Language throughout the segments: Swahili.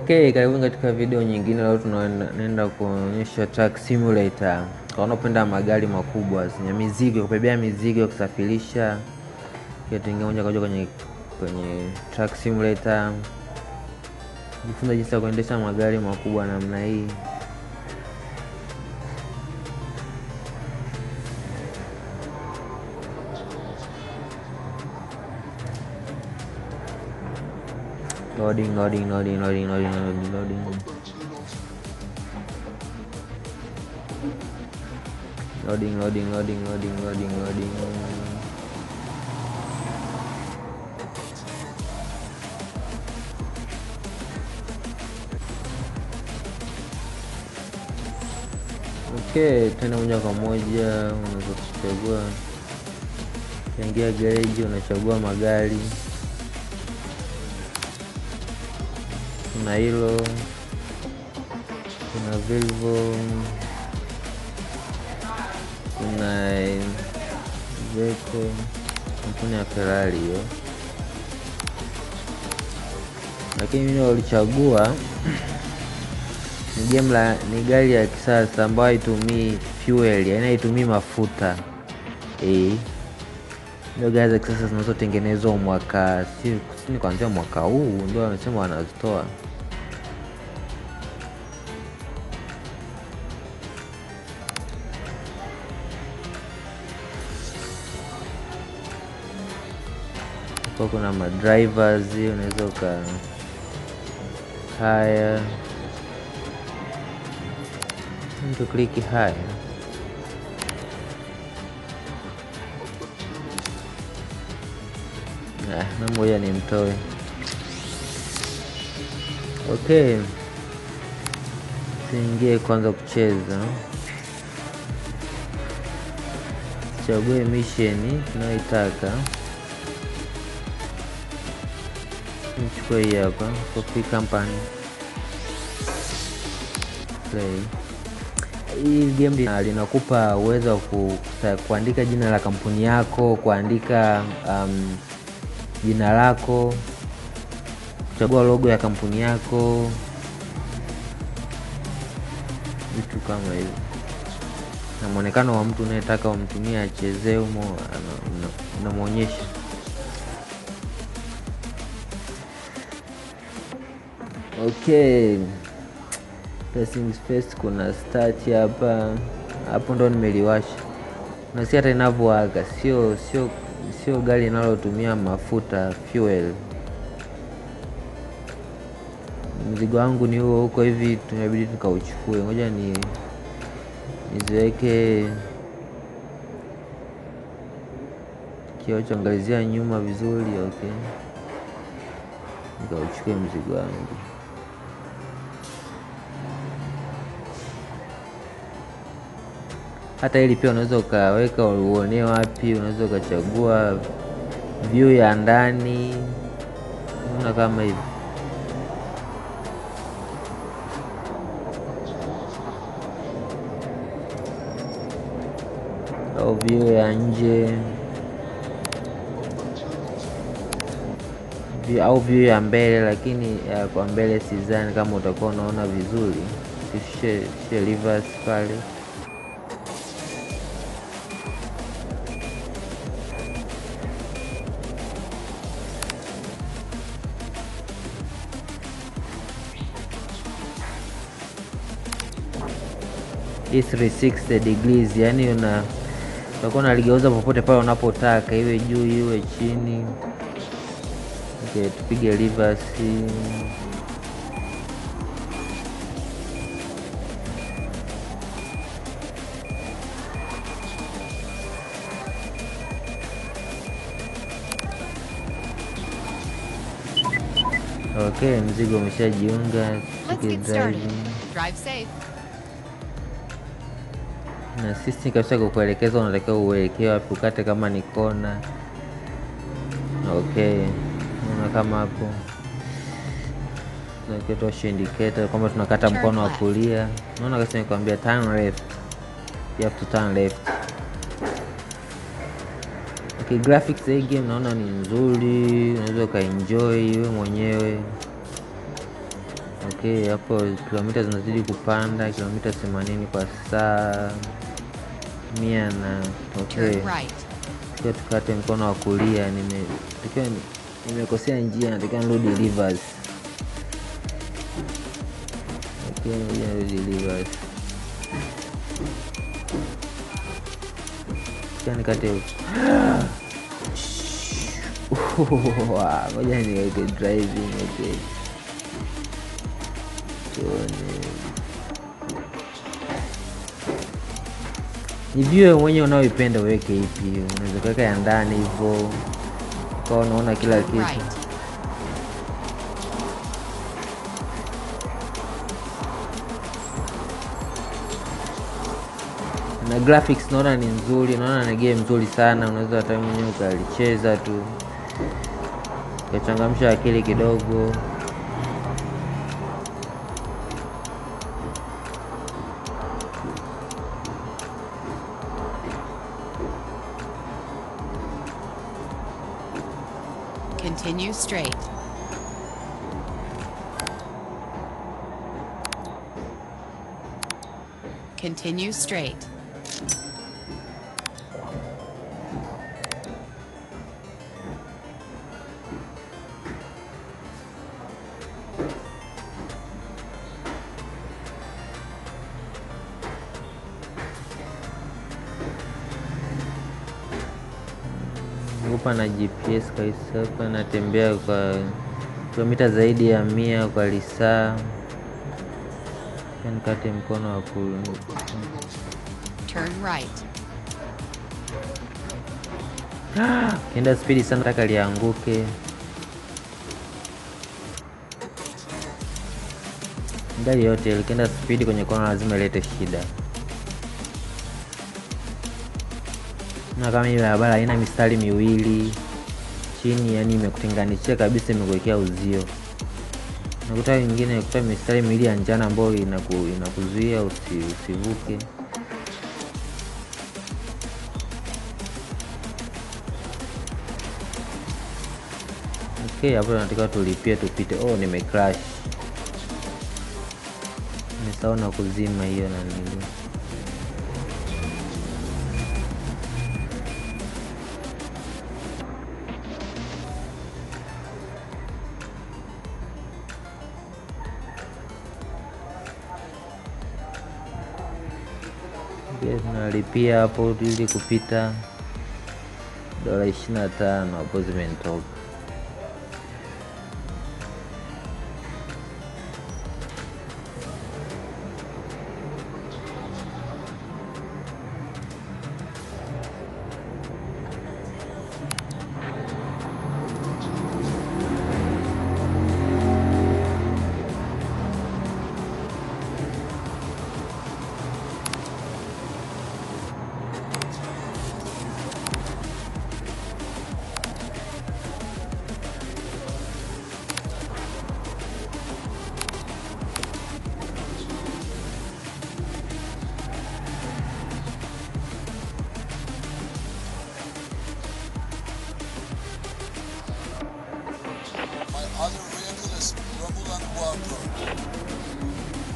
Okay, karibuni katika video nyingine. Leo tunaenda kuonyesha truck simulator. Kwa wanaopenda magari makubwa zenye mizigo, kubebea mizigo, kusafirisha, tuingia moja kwa moja kwenye kwenye truck simulator, jifunza jinsi ya kuendesha magari makubwa namna hii. Loading, loading, loading, loading, loading, loading, loading. Loading, loading, loading, loading, loading, loading. Okay, tena moja kwa moja unaweza kuchagua, ukiingia gereji unachagua magari kuna hilo, kuna Volvo, kuna Iveco, kampuni ya Ferrari hiyo, lakini mimi nilichagua ni jumla, ni gari ya kisasa ambayo haitumii fuel, yaani haitumii mafuta eh. Ndio gari za kisasa zinazotengenezwa mwaka si ni kuanzia mwaka huu ndio wamesema wanazitoa. Kwa kuna madrivers, unaweza uka haya mtu kliki haya na moja ni mtoe. Okay, siingie kwanza kucheza, chague misheni tunayoitaka. Nichukue hii hapa, copy company, play. Hii game linakupa uwezo wa ku, kuandika jina la kampuni yako, kuandika um, jina lako, kuchagua logo ya kampuni yako, vitu kama hivyo, na mwonekano wa mtu unayetaka umtumie achezee humo, unamwonyesha. Okay, pressing space, kuna start hapa hapo, ndo nimeliwasha. Nasi hata inavyowaka, sio sio sio gari linalotumia mafuta fuel. Mzigo wangu ni huo huko hivi, tunabidi tukauchukue. Ngoja ni niziweke kioo cha angalizia nyuma vizuri. Okay, nikauchukue mzigo wangu. Hata hili pia unaweza ukaweka uonee wapi, unaweza ukachagua view ya ndani, unaona kama hivi. Au view ya nje au view ya mbele, lakini ya kwa mbele sidhani kama utakuwa unaona vizuri. Shushe reverse pale hii 360 degrees, yani una utakuwa unaligeuza popote pale unapotaka, iwe juu iwe chini. Okay, tupige reverse. Okay, mzigo umeshajiunga. Drive safe. na sisi kabisa kukuelekeza unatakiwa uelekee wapi, ukate kama ni kona. Okay, naona kama hapo tunaketosha indicator kwamba tunakata mkono wa kulia. Naona kasi nikwambia turn left, you have to turn left. Okay, graphics hii game naona ni nzuri, unaweza ukaenjoy wewe mwenyewe. Okay, hapo kilomita zinazidi kupanda, kilomita 80 kwa saa mia na okay. Turn right. Tukiwa tukate mkono wa kulia, nime tukiwa nimekosea njia, natakiwa nirudi reverse. Okay, ngoja nirudi reverse. Tukiwa nikate Wow, ngoja niweke driving okay. Tuone. Ni view mwenyewe unaoipenda uweke ipi, unaweza kuweka ya ndani hivyo ukawa unaona kila Turn kitu. right. na graphics naona ni nzuri, naona ni game nzuri sana, unaweza hata wewe mwenyewe ukalicheza tu ukachangamsha akili kidogo. Continue straight. Continue straight. Upa na GPS kabisa, hapa natembea kwa kilomita zaidi ya mia kwa lisaa. Pia nikate mkono wa ku Turn right. kienda spidi sana, taka lianguke. Gari yote likienda spidi kwenye kona lazima ilete shida, na kama hii barabara haina mistari miwili chini, yani imekutenganishia kabisa, imekuwekea uzio. Nakuta nyingine nakuta mistari miwili ya njano ambayo inaku, inakuzuia usi, usivuke. Okay, hapo tunatakiwa tulipie tupite. Oh, nime crash, nimesahau na kuzima hiyo na nili Okay, tunalipia hapo ili kupita dola ishirini na tano hapo zimenitoka. My other vehicle is Rumble and Walker.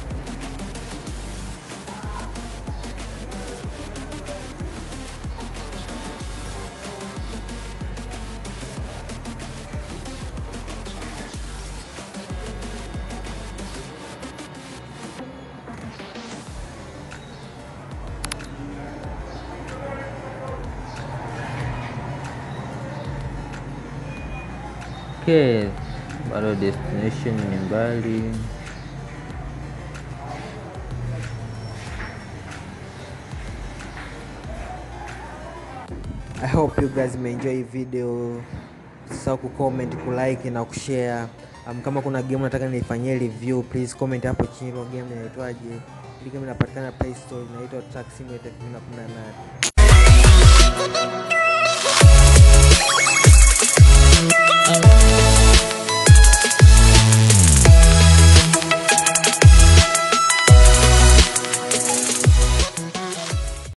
Okay, bado destination ni mbali. I hope you guys may enjoy hii video. Usisahau kucomment, kulike na kushare. Um, kama kuna game nataka nifanyie review, please comment hapo chini. Hilo game inaitwaje? Hili game inapatikana Play Store, inaitwa Truck Simulator 2018.